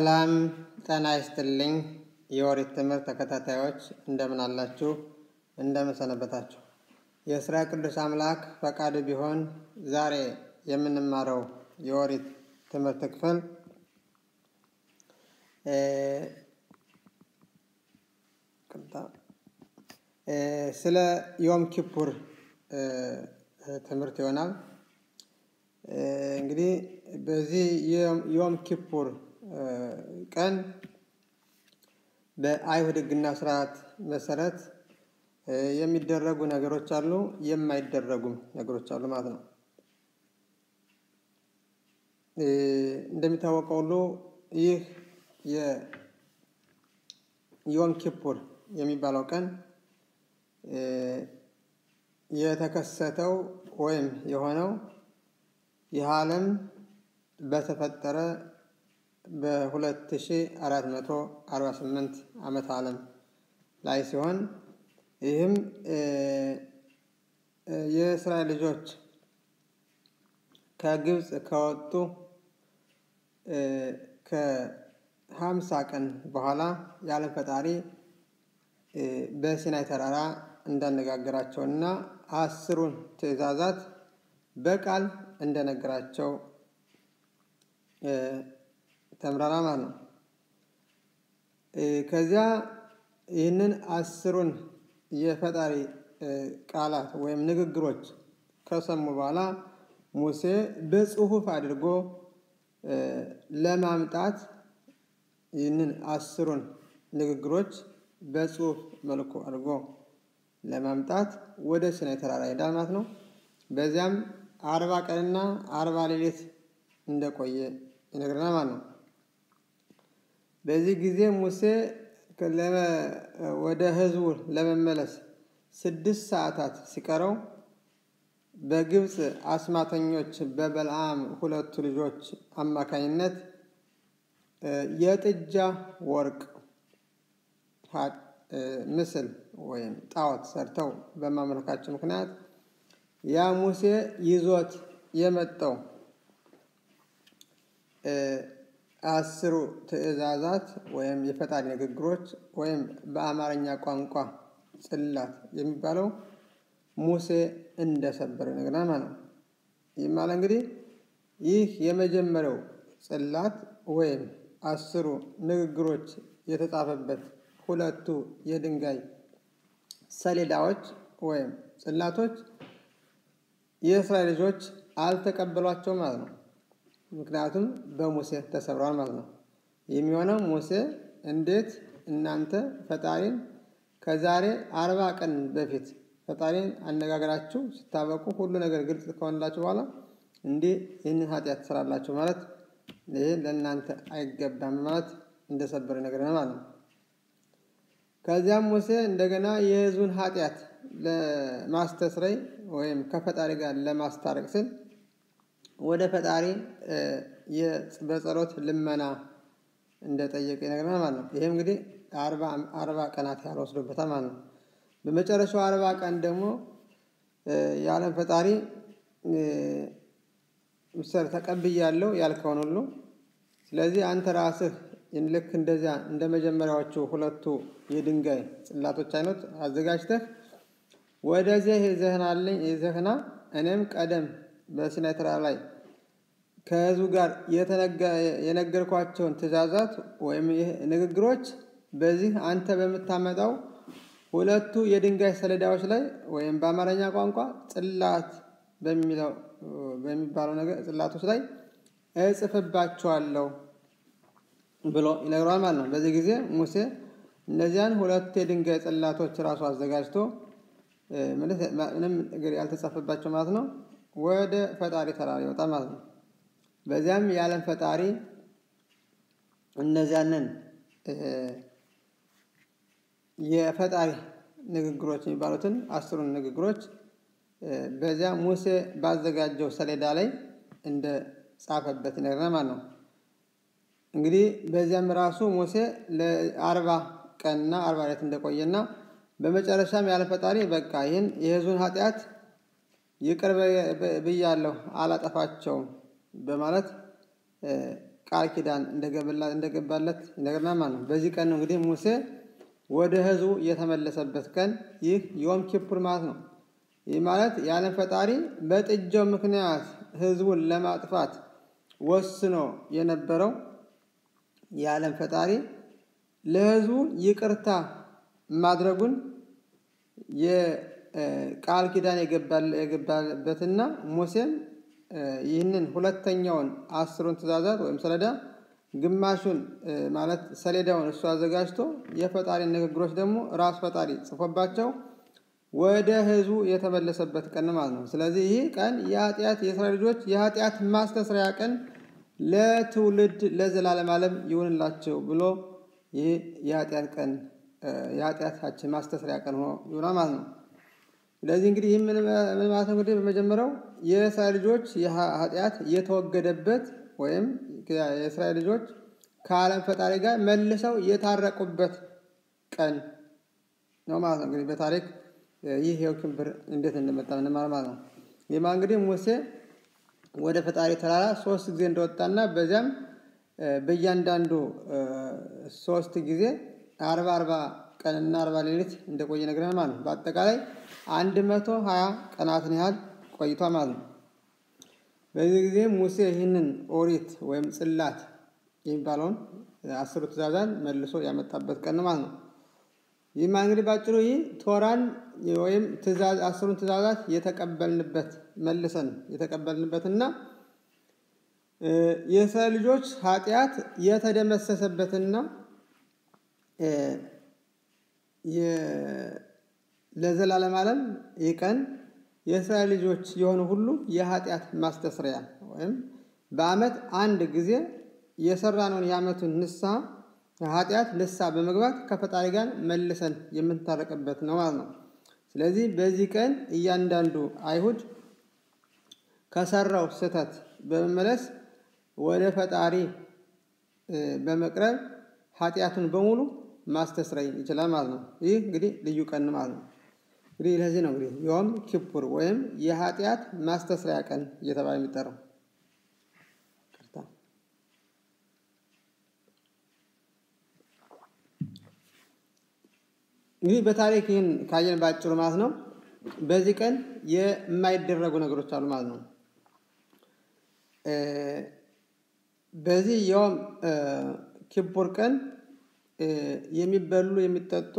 ሰላም ጤና ይስጥልኝ። የኦሪት ትምህርት ተከታታዮች እንደምን አላችሁ? እንደምን ሰነበታችሁ? የእስራኤል ቅዱስ አምላክ ፈቃድ ቢሆን ዛሬ የምንማረው የኦሪት ትምህርት ክፍል ስለ ዮም ኪፑር ትምህርት ይሆናል። እንግዲህ በዚህ ዮም ኪፑር ቀን በአይሁድ ሕግና ስርዓት መሰረት የሚደረጉ ነገሮች አሉ፣ የማይደረጉም ነገሮች አሉ ማለት ነው። እንደሚታወቀው ሁሉ ይህ የዮም ኪፑር የሚባለው ቀን የተከሰተው ወይም የሆነው ይህ ዓለም በተፈጠረ በ2448 ዓመት ዓለም ላይ ሲሆን ይህም የእስራኤል ልጆች ከግብፅ ከወጡ ከሀምሳ ቀን በኋላ የዓለም ፈጣሪ በሲናይ ተራራ እንዳነጋገራቸውና አስሩን ትእዛዛት በቃል እንደነገራቸው ተምረናል ማለት ነው። ከዚያ ይህንን አስሩን የፈጣሪ ቃላት ወይም ንግግሮች ከሰሙ በኋላ ሙሴ በጽሁፍ አድርጎ ለማምጣት ይህንን አስሩን ንግግሮች በጽሁፍ መልኩ አድርጎ ለማምጣት ወደ ሲናይ ተራራ ሄዳል ማለት ነው። በዚያም አርባ ቀንና አርባ ሌሊት እንደቆየ ይነግረናል ማለት ነው። በዚህ ጊዜ ሙሴ ወደ ሕዝቡ ለመመለስ ስድስት ሰዓታት ሲቀረው በግብፅ አስማተኞች በበልዓም ሁለቱ ልጆች አማካኝነት የጥጃ ወርቅ ምስል ወይም ጣዖት ሰርተው በማምለካቸው ምክንያት ያ ሙሴ ይዞት የመጣው አስሩ ትእዛዛት ወይም የፈጣሪ ንግግሮች ወይም በአማርኛ ቋንቋ ጽላት የሚባለው ሙሴ እንደሰበረ ይነግረናል ማለት ነው። ይህ ማለት እንግዲህ ይህ የመጀመሪያው ጽላት ወይም አስሩ ንግግሮች የተጻፈበት ሁለቱ የድንጋይ ሰሌዳዎች ወይም ጽላቶች የእስራኤል ልጆች አልተቀበሏቸው ማለት ነው። ምክንያቱም በሙሴ ተሰብረዋል ማለት ነው። የሚሆነው ሙሴ እንዴት እናንተ ፈጣሪን ከዛሬ አርባ ቀን በፊት ፈጣሪን አነጋገራችሁ ስታበቁ ሁሉ ነገር ግልጽ ከሆንላችሁ በኋላ እንዲህ ይህንን ኃጢአት ትሰራላችሁ ማለት ይህ ለእናንተ አይገባም ማለት እንደሰበረ ነገር ማለት ነው። ከዚያም ሙሴ እንደገና የሕዝቡን ኃጢአት ለማስተስረይ ወይም ከፈጣሪ ጋር ለማስታረቅ ስል ወደ ፈጣሪ በጸሎት ልመና እንደጠየቀ ይነግረናል ማለት ነው። ይህም እንግዲህ አርባ ቀናት ያህል ወስዶበታል ማለት ነው። በመጨረሻው አርባ ቀን ደግሞ የዓለም ፈጣሪ ምሳሌ ተቀብያለሁ ያልከውን ሁሉ ስለዚህ አንተ ራስህ ልክ እንደዚያ እንደ መጀመሪያዎቹ ሁለቱ የድንጋይ ጽላቶች አይነት አዘጋጅተህ ወደዚህ ይዘህናልኝ ይዘህና እኔም ቀደም በሲናይ ተራራ ላይ ከህዝቡ ጋር የነገርኳቸውን ትእዛዛት ወይም ንግግሮች በዚህ አንተ በምታመጣው ሁለቱ የድንጋይ ሰሌዳዎች ላይ ወይም በአማርኛ ቋንቋ ጽላት በሚለው በሚባለው ነገር ጽላቶች ላይ እጽፍባቸዋለሁ ብሎ ይነግረዋል ማለት ነው። በዚህ ጊዜ ሙሴ እነዚያን ሁለት የድንጋይ ጽላቶች ራሱ አዘጋጅቶ ምንም ነገር ያልተጻፈባቸው ማለት ነው ወደ ፈጣሪ ተራራ ይወጣል ማለት ነው። በዚያም የዓለም ፈጣሪ እነዚያንን የፈጣሪ ንግግሮች የሚባሉትን አስሩን ንግግሮች በዚያ ሙሴ ባዘጋጀው ሰሌዳ ላይ እንደ ጻፈበት ይነግረናል ማለት ነው። እንግዲህ በዚያም ራሱ ሙሴ ለአርባ ቀንና አርባ ሌሊት እንደቆየና በመጨረሻም ያለ ፈጣሪ በቃ ይህን የሕዝቡን ኃጢአት ይቅር ብያለሁ አላጠፋቸውም በማለት ቃል ኪዳን እንደገባለት እንደገና ማለት ነው። በዚህ ቀን ነው እንግዲህ ሙሴ ወደ ህዝቡ የተመለሰበት ቀን ይህ ዮም ኪፑር ማለት ነው። ይህ ማለት የዓለም ፈጣሪ በጥጃው ምክንያት ህዝቡን ለማጥፋት ወስኖ የነበረው የዓለም ፈጣሪ ለህዝቡ ይቅርታ ማድረጉን የቃል ኪዳን የገባበትና ሙሴም ይህንን ሁለተኛውን አስሩን ትእዛዛት ወይም ሰሌዳ ግማሹን ማለት ሰሌዳውን እሱ አዘጋጅቶ የፈጣሪ ንግግሮች ደግሞ ራሱ ፈጣሪ ጽፎባቸው ወደ ህዝቡ የተመለሰበት ቀን ማለት ነው። ስለዚህ ይህ ቀን የኃጢአት የእስራኤል ልጆች የኃጢአት ማስተስሪያ ቀን ለትውልድ ለዘላለም ዓለም ይሁንላቸው ብሎ ይህ የኃጢአት ቀን የኃጢአታችን ማስተስሪያ ቀን ሆኖ ይሆናል ማለት ነው። ስለዚህ እንግዲህ ይህ ምን ማለት ነው? እንግዲህ በመጀመሪያው የእስራኤል ልጆች ኃጢአት የተወገደበት ወይም የእስራኤል ልጆች ከዓለም ፈጣሪ ጋር መልሰው የታረቁበት ቀን ነው ማለት ነው። እንግዲህ በታሪክ ይህ የው ክብር እንዴት እንደመጣ እንማር ማለት ነው። ይህማ እንግዲህ ሙሴ ወደ ፈጣሪ ተራራ ሶስት ጊዜ እንደወጣና በዚያም በእያንዳንዱ ሶስት ጊዜ አርባ አርባ ቀንና አርባ ሌሊት እንደቆየ ነግረናል ማለት ነው። በአጠቃላይ አንድ መቶ ሀያ ቀናትን ያህል ቆይቷ ማለት ነው። በዚህ ጊዜ ሙሴ ይህንን ኦሪት ወይም ጽላት የሚባለውን አስሩ ትእዛዛን መልሶ ያመጣበት ቀን ማለት ነው። ይህማ እንግዲህ ባጭሩ ይህ ቶራን ወይም አስሩን ትእዛዛት የተቀበልንበት መልሰን የተቀበልንበትና የእስራኤል ልጆች ኃጢአት የተደመሰሰበትና ለዘላለም ዓለም ይህ ቀን የእስራኤል ልጆች የሆኑ ሁሉ የኃጢአት ማስተስሪያ ወይም በዓመት አንድ ጊዜ የሰራነውን የዓመቱን ንስሐ ኃጢአት ንስሐ በመግባት ከፈጣሪ ጋር መልሰን የምንታረቅበት ነው ማለት ነው። ስለዚህ በዚህ ቀን እያንዳንዱ አይሁድ ከሰራው ስህተት በመመለስ ወደ ፈጣሪ በመቅረብ ኃጢአቱን በሙሉ ማስተስረይ ይችላል ማለት ነው። ይህ እንግዲህ ልዩ ቀን ማለት ነው። እንግዲህ ለዚህ ነው እንግዲህ ዮም ኪፑር ወይም የኃጢአት ማስተስሪያ ቀን እየተባለ የሚጠራው። እንግዲህ በታሪክ ይህን ካየን ባጭሩ ማለት ነው። በዚህ ቀን የማይደረጉ ነገሮች አሉ ማለት ነው። በዚህ ዮም ኪፑር ቀን የሚበሉ የሚጠጡ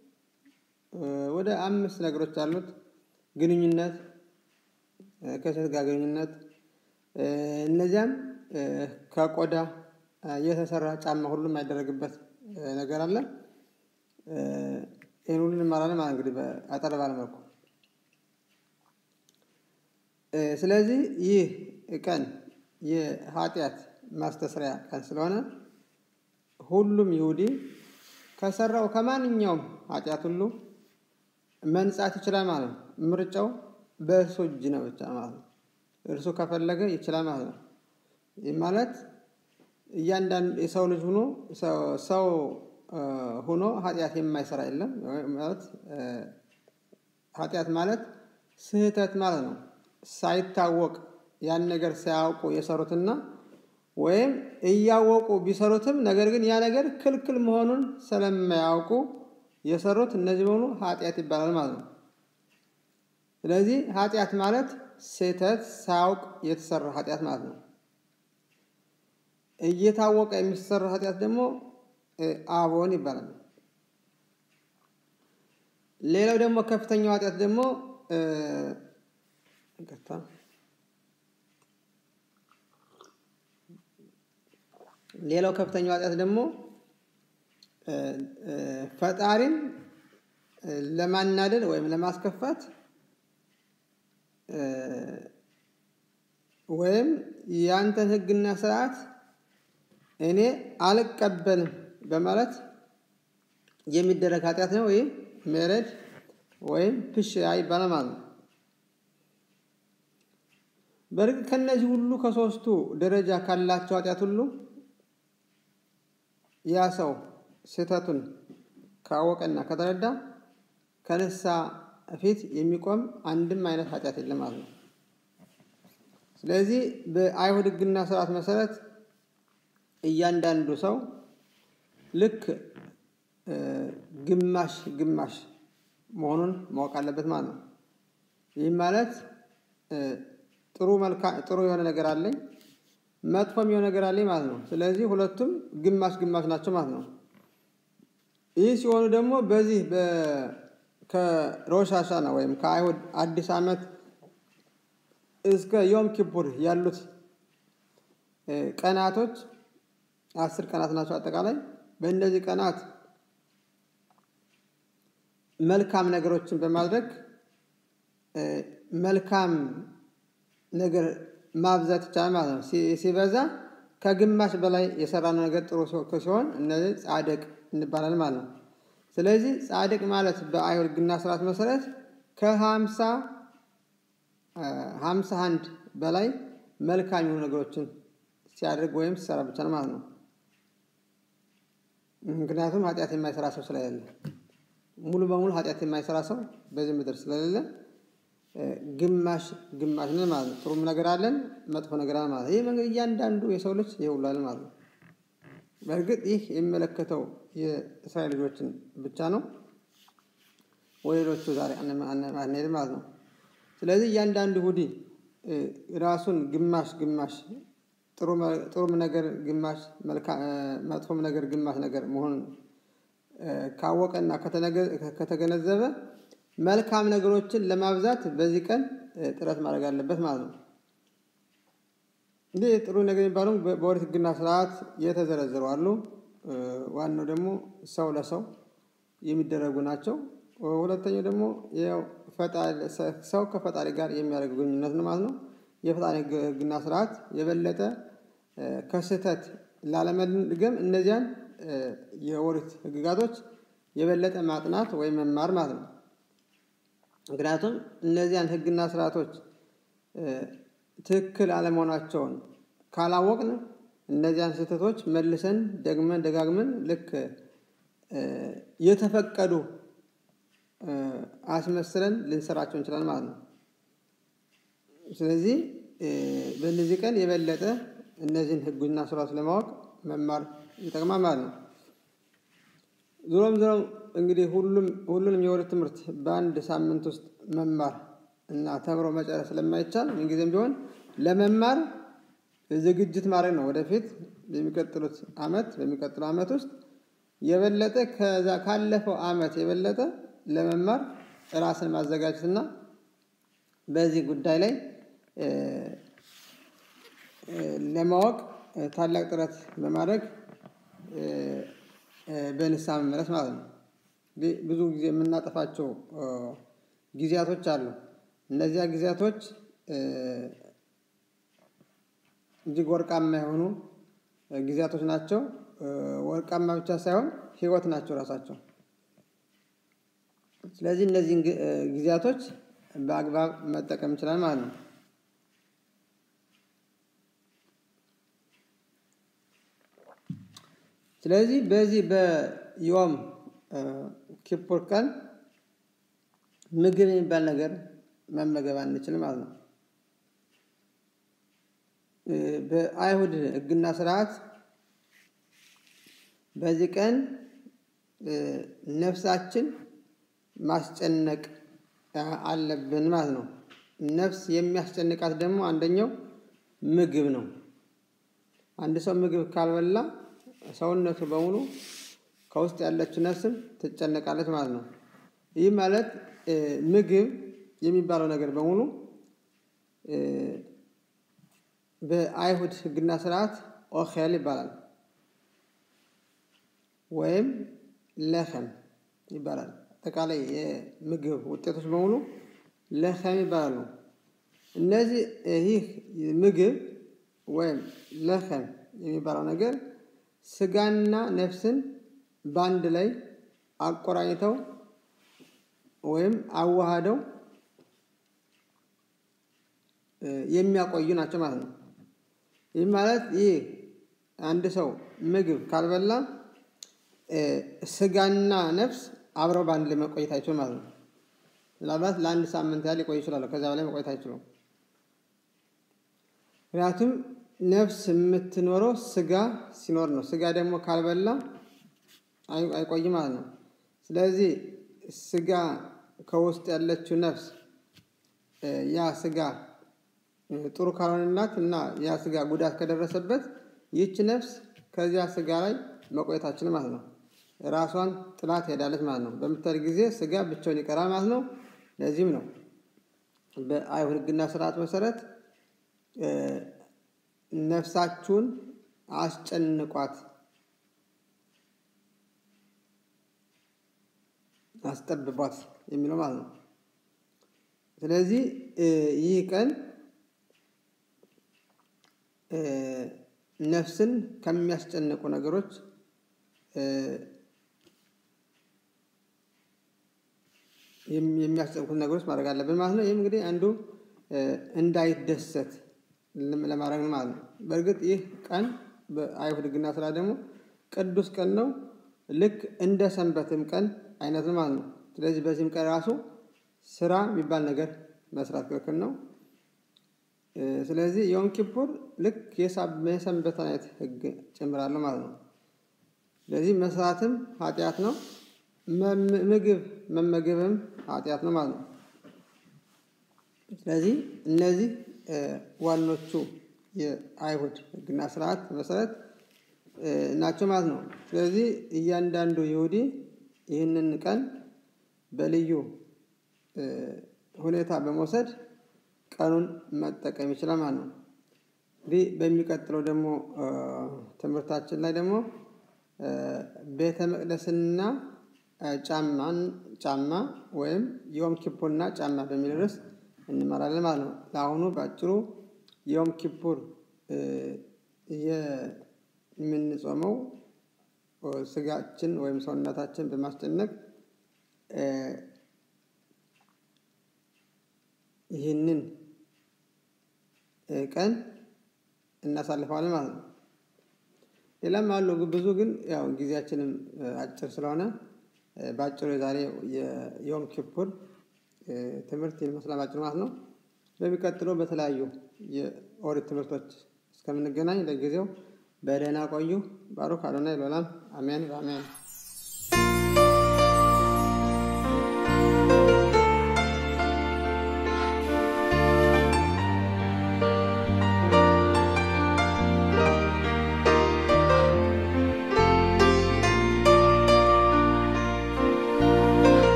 ወደ አምስት ነገሮች አሉት። ግንኙነት፣ ከሴት ጋር ግንኙነት፣ እነዚያም ከቆዳ የተሰራ ጫማ ሁሉ የማይደረግበት ነገር አለ። ይህን ሁሉ እንማራለን ማለት እንግዲህ አጠር ባለ መልኩ። ስለዚህ ይህ ቀን የኃጢአት ማስተስሪያ ቀን ስለሆነ ሁሉም ይሁዲ ከሰራው ከማንኛውም ኃጢአት ሁሉ መንጻት ይችላል ማለት ነው። ምርጫው በእርሱ እጅ ነው ብቻ ማለት ነው። እርሱ ከፈለገ ይችላል ማለት ነው። ይህ ማለት እያንዳንዱ የሰው ልጅ ሆኖ ሰው ሆኖ ኃጢአት የማይሰራ የለም ማለት ኃጢአት ማለት ስህተት ማለት ነው። ሳይታወቅ ያን ነገር ሳያውቁ የሰሩትና ወይም እያወቁ ቢሰሩትም ነገር ግን ያ ነገር ክልክል መሆኑን ስለማያውቁ የሰሩት እነዚህ በሙሉ ኃጢአት ይባላል ማለት ነው። ስለዚህ ኃጢአት ማለት ስህተት ሳያውቅ የተሰራ ኃጢአት ማለት ነው። እየታወቀ የሚሰራ ኃጢአት ደግሞ አቦን ይባላል። ሌላው ደግሞ ከፍተኛው ኃጢአት ደግሞ ይቅርታ ሌላው ከፍተኛው ኃጢአት ደግሞ ፈጣሪን ለማናደድ ወይም ለማስከፋት ወይም ያንተን ሕግና ስርዓት እኔ አልቀበልም በማለት የሚደረግ ኃጢአት ነው። ወይም ሜረድ ወይም ፕሽ ይባላል ማለት ነው። በእርግጥ ከነዚህ ሁሉ ከሶስቱ ደረጃ ካላቸው ኃጢአት ሁሉ ያ ሰው ስህተቱን ካወቀና ከተረዳ ከንስሐ ፊት የሚቆም አንድም አይነት ኃጢአት የለም ማለት ነው። ስለዚህ በአይሁድ ሕግና ስርዓት መሰረት እያንዳንዱ ሰው ልክ ግማሽ ግማሽ መሆኑን ማወቅ አለበት ማለት ነው። ይህም ማለት ጥሩ መልካ ጥሩ የሆነ ነገር አለኝ መጥፎም የሆነ ነገር አለኝ ማለት ነው። ስለዚህ ሁለቱም ግማሽ ግማሽ ናቸው ማለት ነው። ይህ ሲሆኑ ደግሞ በዚህ ከሮሽ ሀሻና ወይም ከአይሁድ አዲስ ዓመት እስከ ዮም ኪፑር ያሉት ቀናቶች አስር ቀናት ናቸው አጠቃላይ። በእነዚህ ቀናት መልካም ነገሮችን በማድረግ መልካም ነገር ማብዛት ይቻላል ማለት ነው። ሲበዛ ከግማሽ በላይ የሰራነው ነገር ጥሩ ሲሆን እነዚህ ጻድቅ እንባላለን ማለት ነው። ስለዚህ ጻድቅ ማለት በአይሁድ ሕግና ስርዓት መሰረት ከሀምሳ ሀምሳ አንድ በላይ መልካም የሆኑ ነገሮችን ሲያደርግ ወይም ሲሰራ ብቻ ነው ማለት ነው። ምክንያቱም ኃጢአት የማይሰራ ሰው ስለሌለ ሙሉ በሙሉ ኃጢአት የማይሰራ ሰው በዚህ ምድር ስለሌለ ግማሽ ግማሽ ነን ማለት ነው። ጥሩም ነገር አለን፣ መጥፎ ነገር አለን ማለት ነው። ይህ መንገድ እያንዳንዱ የሰው ልጅ ይውላል ማለት ነው። በእርግጥ ይህ የሚመለከተው የእስራኤል ልጆችን ብቻ ነው። ወደ ሌሎቹ ዛሬ አንሄድም ማለት ነው። ስለዚህ እያንዳንዱ ይሁዲ ራሱን ግማሽ ግማሽ ጥሩም ነገር ግማሽ መጥፎም ነገር ግማሽ ነገር መሆኑን ካወቀና ከተገነዘበ መልካም ነገሮችን ለማብዛት በዚህ ቀን ጥረት ማድረግ አለበት ማለት ነው። እንዲህ ጥሩ ነገር የሚባሉ በኦሪት ሕግና ስርዓት የተዘረዘሩ አሉ። ዋናው ደግሞ ሰው ለሰው የሚደረጉ ናቸው። ሁለተኛው ደግሞ ሰው ከፈጣሪ ጋር የሚያደርገው ግንኙነት ነው ማለት ነው። የፈጣሪ ሕግና ስርዓት የበለጠ ከስህተት ላለመድገም እነዚያን የኦሪት ሕግጋቶች የበለጠ ማጥናት ወይም መማር ማለት ነው። ምክንያቱም እነዚያን ሕግና ስርዓቶች ትክክል አለመሆናቸውን ካላወቅን እነዚያን ስህተቶች መልሰን ደግመን ደጋግመን ልክ የተፈቀዱ አስመስለን ልንሰራቸው እንችላለን ማለት ነው። ስለዚህ በእነዚህ ቀን የበለጠ እነዚህን ሕጉና ስርዓት ለማወቅ መማር ይጠቅማል ማለት ነው። ዞሮም ዞሮም እንግዲህ ሁሉንም የኦሪት ትምህርት በአንድ ሳምንት ውስጥ መማር እና ተምሮ መጨረስ ስለማይቻል ምንጊዜም ቢሆን ለመማር ዝግጅት ማድረግ ነው። ወደፊት በሚቀጥሉት ዓመት በሚቀጥለው ዓመት ውስጥ የበለጠ ከዛ ካለፈው ዓመት የበለጠ ለመማር ራስን ማዘጋጀትና በዚህ ጉዳይ ላይ ለማወቅ ታላቅ ጥረት በማድረግ በንስሐ መመለስ ማለት ነው። ብዙ ጊዜ የምናጠፋቸው ጊዜያቶች አሉ። እነዚያ ጊዜያቶች እጅግ ወርቃማ የሆኑ ጊዜያቶች ናቸው። ወርቃማ ብቻ ሳይሆን ሕይወት ናቸው ራሳቸው። ስለዚህ እነዚህን ጊዜያቶች በአግባብ መጠቀም እንችላለን ማለት ነው። ስለዚህ በዚህ በዮም ኪፑር ቀን ምግብ የሚባል ነገር መመገብ አንችልም ማለት ነው። በአይሁድ ሕግና ስርዓት በዚህ ቀን ነፍሳችን ማስጨነቅ አለብን ማለት ነው። ነፍስ የሚያስጨንቃት ደግሞ አንደኛው ምግብ ነው። አንድ ሰው ምግብ ካልበላ ሰውነቱ በሙሉ ከውስጥ ያለችው ነፍስም ትጨነቃለች ማለት ነው። ይህ ማለት ምግብ የሚባለው ነገር በሙሉ በአይሁድ ሕግና ስርዓት ኦኼል ይባላል ወይም ለኸም ይባላል። አጠቃላይ የምግብ ውጤቶች በሙሉ ለኸም ይባላሉ። እነዚህ ይህ ምግብ ወይም ለኸም የሚባለው ነገር ስጋና ነፍስን በአንድ ላይ አቆራኝተው ወይም አዋሃደው የሚያቆዩ ናቸው ማለት ነው። ይህ ማለት ይህ አንድ ሰው ምግብ ካልበላ ስጋና ነፍስ አብረው በአንድ ላይ መቆየት አይችሉም ማለት ነው። ምናልባት ለአንድ ሳምንት ያህል ሊቆዩ ይችላሉ። ከዚያ በላይ መቆየት አይችሉም። ምክንያቱም ነፍስ የምትኖረው ስጋ ሲኖር ነው። ስጋ ደግሞ ካልበላ አይቆይም ማለት ነው። ስለዚህ ስጋ ከውስጥ ያለችው ነፍስ ያ ስጋ ጥሩ ካልሆነላት እና ያ ስጋ ጉዳት ከደረሰበት ይህች ነፍስ ከዚያ ስጋ ላይ መቆየታችን ማለት ነው። ራሷን ጥላት ሄዳለች ማለት ነው። በምትሄድ ጊዜ ስጋ ብቻውን ይቀራል ማለት ነው። ለዚህም ነው በአይሁድ ሕግና ስርዓት መሰረት ነፍሳችሁን አስጨንቋት አስጠብቧት የሚለው ማለት ነው። ስለዚህ ይህ ቀን ነፍስን ከሚያስጨንቁ ነገሮች የሚያስጨንቁት ነገሮች ማድረግ አለብን ማለት ነው። ይህም እንግዲህ አንዱ እንዳይደሰት ለማድረግ ነው ማለት ነው። በእርግጥ ይህ ቀን በአይሁድ ሕግና ስራ ደግሞ ቅዱስ ቀን ነው። ልክ እንደ ሰንበትም ቀን አይነት ነው ማለት ነው። ስለዚህ በዚህም ቀን ራሱ ስራ የሚባል ነገር መስራት ክልክል ነው። ስለዚህ የዮም ኪፑር ልክ የሰንበት አይነት ሕግ ጨምራለሁ ማለት ነው። ስለዚህ መስራትም ኃጢአት ነው። ምግብ መመገብም ኃጢአት ነው ማለት ነው። ስለዚህ እነዚህ ዋኖቹ የአይሁድ ሕግና ስርዓት መሰረት ናቸው ማለት ነው። ስለዚህ እያንዳንዱ ይሁዲ ይህንን ቀን በልዩ ሁኔታ በመውሰድ ቀኑን መጠቀም ይችላል ማለት ነው። እንግዲህ በሚቀጥለው ደግሞ ትምህርታችን ላይ ደግሞ ቤተ መቅደስና ጫማን ጫማ ወይም ዮም ኪፑርና ጫማ በሚል ርዕስ እንመራለን ማለት ነው። ለአሁኑ በአጭሩ ዮም ኪፑር የምንጾመው ስጋችን ወይም ሰውነታችን በማስጨነቅ ይህንን ቀን እናሳልፈዋለን ማለት ነው። ሌላም አሉ ብዙ ግን ያው ጊዜያችንም አጭር ስለሆነ በአጭሩ የዛሬ የዮም ኪፑር ትምህርት ይመስላል አጭር ማለት ነው። በሚቀጥለው በተለያዩ የኦሪት ትምህርቶች እስከምንገናኝ ለጊዜው በደህና ቆዩ። ባሩክ አዶናይ ለዓለም አሜን በአሜን